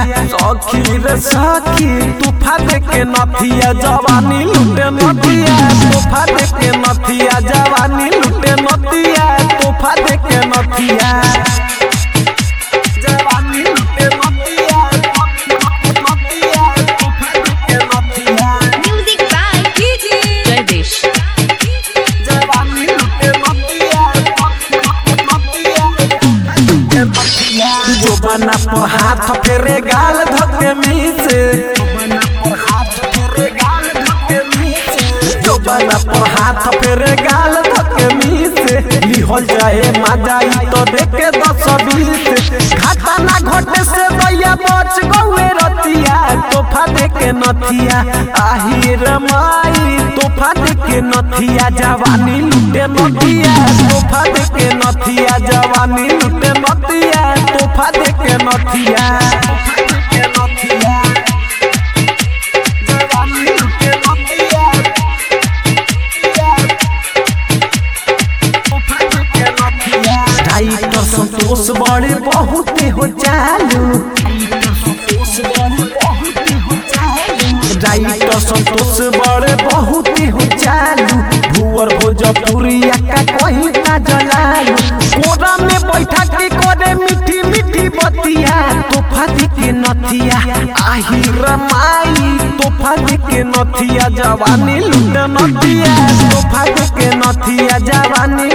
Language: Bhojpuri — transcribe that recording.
सखी रे सखी तूफा दे के नथिया जवानी लुटे नथिया तूफा दे के नथिया जवानी लुटे नथिया तूफा दे के नथिया जवानी लुटे नथिया नथिया तूफा दे के नथिया Music by DJ Jagdish. जवानी लुटे नथिया नथिया जो बना पर हाथ फेरे गाल धके मीसे जो बना पर हाथ फेरे गाल धके मीसे लिहल जाए मजाई तो देखे दस बीस घाटा ना घटे से दैया बच गौए रतिया तोहफा देके नथिया आही रे माई तोहफा देके नथिया जवानी लुटे नथिया तोहफा देके नथिया जवानी लुटे नथिया तोहफा देके नथिया जवानी लुटे नथिया राइटर संतोष बड़े बहुत हो चालू राइटर संतोष बड़े बहुत हो चालू भूअर भोजपुरिया का कहीं ना जलालू कोरा में बैठा के करे मीठी मीठी बतिया तोहफा दे के नथिया आही रमाई तोहफा दे के नथिया जवानी लुटे नथिया तोहफा दे के नथिया जवानी